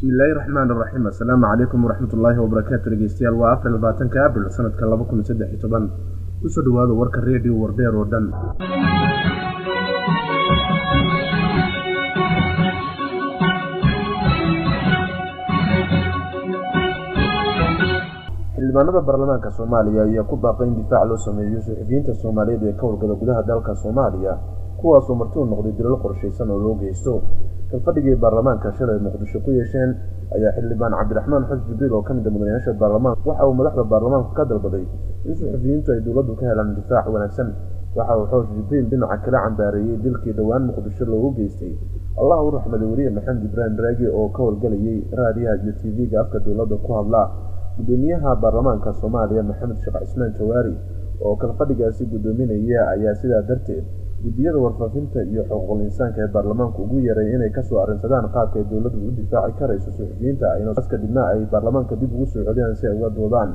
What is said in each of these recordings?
bismillaahi raxmaan raxiim assalaamu calaykum waraxmatullaahi wabarakaatu dhegeystayaal waa afar labaatanka abril sanadka laba kun saddex iyo toban kusoo dhawaada warka reediyo wardheer oo dhan xildhibaanada baarlamaanka soomaaliya ayaa ku baaqay in difaac loo sameeyo suxufiyiinta soomaaliyeed ee ka howlgala gudaha dalka soomaaliya kuwaasoo marti u noqday dilal qorshaysan oo loo geysto kalfadhigii baarlamaanka shalay muqdisho ku yeesheen ayaa xildhibaan cabdiraxmaan xus jibriil oo ka mid a mudanayaasha baarlamaanka waxa uu madaxda baarlamaanku ka dalbaday in suxufiyiintu ay dowladdu ka helaan difaac wanaagsan waxa uu xoosh jibriil dhinaca kala cambaareeyey dilkii dhowaan muqdisho loogu geystay allah u raxmaday weriye maxamed ibraahim raagi oo ka howlgalayay raadiyaha iyo t v-ga afka dowladda ku hadla gudoomiyaha baarlamaanka soomaaliya maxamed sheekh cismaan jawaari oo kalfadhigaasi guddoominaya ayaa sidaa darteed guddiyada warfaafinta iyo xuquuqul insaanka ee baarlamaanku ugu yeeray inay kasoo arrinsadaan qaabka ay dowladdu u difaaci karayso suxufiyiinta ayna kadibna ay baarlamaanka dib ugu soo celiyaan si ay uga doodaan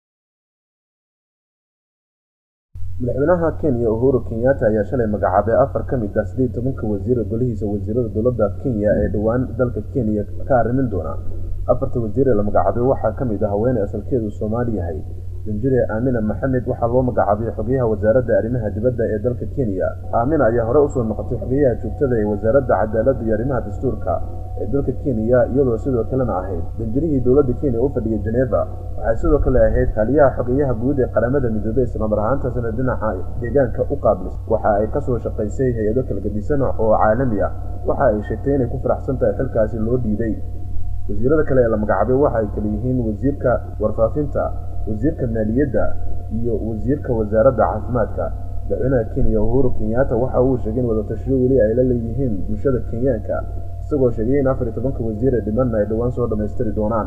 madaxweynaha kenya uhuru kenyatta ayaa shalay magacaabay afar ka mid ah siddeed tobanka wasiira golihiisa wasiirada dowladda kenya ee dhowaan dalka kenya ka arrimin doona afarta wasiir ee la magacaabay waxaa ka mid ah haweeney asalkeedu soomaali yahay danjire aamina maxamed waxaa loo magacaabay xogeyaha wasaaradda arrimaha dibadda ee dalka kenya aamina ayaa hore usoo noqotay xogeyaha joogtada ee wasaaradda cadaaladda iyo arrimaha dastuurka ee dalka kenya iyadoo sidoo kalena ahayd danjirihii dowladda kenya u fadhiyay geneva waxay sidoo kale ahayd kaaliyaha xogeyaha guud ee qaramada midoobey islamar ahaantaasna dhinaca deegaanka u qaablis waxa ay kasoo shaqaysay hay-ado kala gedisan oo caalami ah waxa ay sheegtay inay ku faraxsan tahay xilkaasi loo dhiibay wasiirada kale ee la magacaabay waxa ay kale yihiin wasiirka warfaafinta wasiirka maaliyadda iyo wasiirka wasaaradda caafimaadka madaxweynaha kenya uhuru kenyatta waxa uu sheegay in wadatashiyo weli ay la leeyihiin bulshada kenyaanka isagoo sheegay in afar iyo tobanka wasiir ee dhimanna ay dhowaan soo dhammaystiri doonaan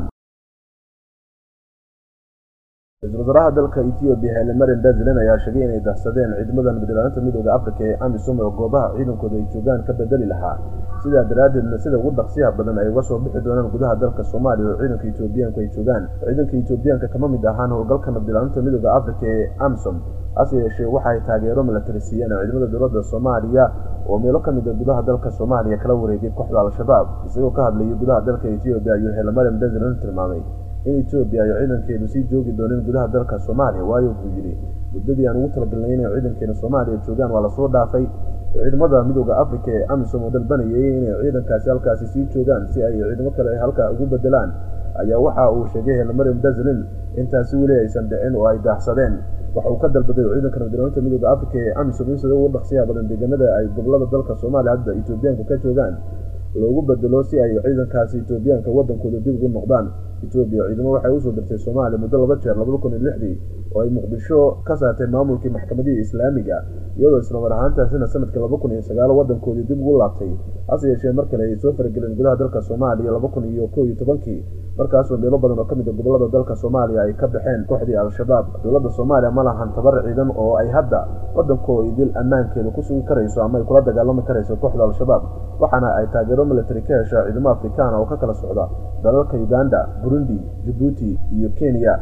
ra-iisul wasaaraha dalka ethoobiya hele marin dazilen ayaa sheegay inay dahsadeen ciidamada nabadilaalinta midooda afrika ee amisom oo goobaha ciidankooda ay joogaan ka bedeli lahaa sidaa daraaddeedna sida ugu dhaqsiyaha badan ay uga soo bixi doonaan gudaha dalka soomaaliya oo ciidanka etoobiyaanku ay joogaan ciidanka etoobiyaanka kama mid ahaan howlgalka nabadilaalinta midooda afrika ee amisom hase yeeshee waxa ay taageero milatari siiyeen ciidamada dowladda soomaaliya oo meelo ka mid a gudaha dalka soomaaliya kala wareegay kooxda al-shabaab isagoo ka hadlayay gudaha dalka etoobiya ayuu hele marin dazilen tilmaamay in etoobiya ay ciidankeedu sii joogi dooneen gudaha dalka soomaaliya waayo buu yidhi muddadii aan ugu talagalnay inay ciidankeena soomaaliya joogaan waa lasoo dhaafay ciidamada midooda afrika ee amisom oo dalbanayay inay ciidankaasi halkaasi sii joogaan si ay ciidamo kale ay halkaa ugu bedelaan ayaa waxa uu sheegay helmarim dazlin intaasi weli aysan dhicin oo ay daahsadeen waxa uu ka dalbaday ciidanka nabadilaalinta midooda afrika ee amisom in sida ugu dhaqsiyaha badan deegaanada ay gobolada dalka soomaaliya hadda etoobiyaanku ka joogaan loogu bedelo si ay ciidankaasi etoobiyaanka waddankooda dib ugu noqdaan etoobiya ciidamo waxay usoo dirtay soomaaliya muddo laba jeer labada kun iyo lixdii oo ay muqdisho ka saartay maamulkii maxkamadihii islaamiga iyadoo islamar ahaantaasina sanadkii laba kun iyo sagaalo waddankoodii dib ugu laabtay hase yeeshee mar kale ay soo farageleen gudaha dalka soomaaliya laba kun iyo kow iyo tobankii markaasoo meelo badan oo ka mid a gobolada dalka soomaaliya ay ka baxeen kooxdii al-shabaab dowladda soomaaliya ma lahan tabar ciidan oo ay hadda waddankoo idil ammaankeeda ku sugi karayso ama ay kula dagaalami karayso kooxda al-shabaab waxaana ay taageero military ka heshaa ciidamo afrikaana oo ka kala socda dalalka uganda burundi jabuuti iyo kenya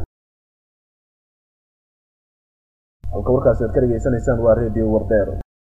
halka warkaasi aad ka dhegaysanaysaan waa redio wardeer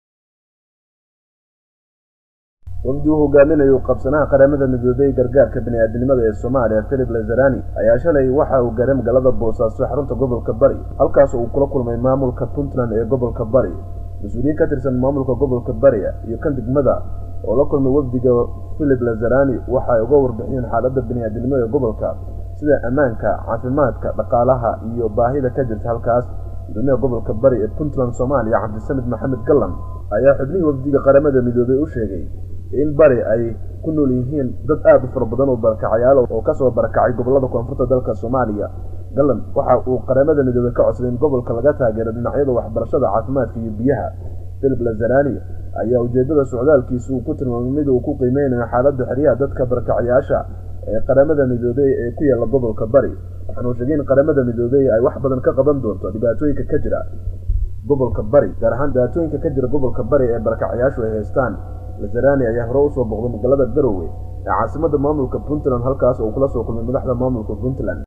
wafdi uu hogaaminayo qabsanaha qaramada midoobey gargaarka bini-aadinimada ee soomaaliya philip lazarani ayaa shalay waxa uu gaaray magaalada boosaaso xarunta gobolka bari halkaas uu kula kulmay maamulka puntland ee gobolka bari mas-uuliyiin ka tirsan maamulka gobolka bari iyo kan degmada oo la kulmay wafdiga philip lazarani waxa ay uga warbixiyeen xaaladda bini-aadinimo ee gobolka sida ammaanka caafimaadka dhaqaalaha iyo baahida ka jirta halkaas gudoomiyaha gobolka bari ee puntland soomaaliya cabdisamid maxamed gallan ayaa xubnihii wafdiga qaramada midoobey u sheegay in bari ay ku nool yihiin dad aad u fara badan oo barakacayaal oo kasoo barakacay gobolada koonfurta dalka soomaaliya gallan waxa uu qaramada midoobey ka codsaday in gobolka laga taageero dhinacyada waxbarashada caafimaadka iyo biyaha philip lazarani ayaa ujeedada socdaalkiisa uu ku tilmaamay mid uu ku qiimeynayo xaaladda xeryaha dadka barakacayaasha ee qaramada midoobey ee ku yaalla gobolka bari waxaanuu sheegay in qaramada midoobey ay wax badan ka qaban doonto dhibaatooyinka ka jira gobolka bari gaar ahaan dhibaatooyinka ka jira gobolka bari ee barakacayaashu ay haystaan lazarani ayaa hore usoo boqday magaalada garowe ee caasimada maamulka puntland halkaas oo kula soo kulmay madaxda maamulka puntland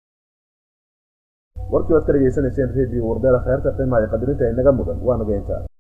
warkii waad ka dhegaysanayseen redio wardeera kheerta qiimaha iyo qadirinta inaga mudan waa nageynta